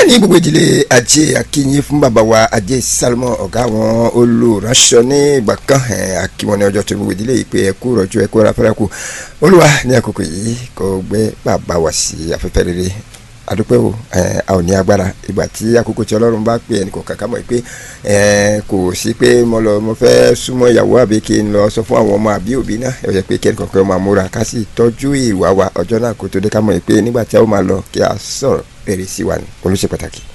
ní gbogbo ìdílé ajé akínyìn fún bàbá wa ajé salmon ọ̀gá àwọn olùránṣọ ní ìgbà kan akíwọn ní ọjọ́ tó gbogbo ìdílé yìí pé ẹ kú rọ̀jò ẹ kú ra fẹ́rẹ́ kú olúwa ní àkókò yìí kò gbé bàbá wa sí afẹ́fẹ́ rere adúpẹ́ o a ò ní agbára ìgbà tí àkókò tí ọlọ́run bá pè ẹnì kọ̀ọ̀kan ká mọ̀ pé kò sí pé mo lọ mo fẹ́ súnmọ́ ìyàwó àbí kí n lọ sọ fún àwọn ọmọ àbí òbí náà ẹ yẹ pé kí ẹnì kọ̀ọ̀kan máa múra ká sì tọ́jú ìwà wa ọjọ́ náà kó tó dé ká mọ̀ pé nígbà tí a ó máa lọ kí a sọ̀rọ̀ rere sí wa ní olùṣe pàtàkì.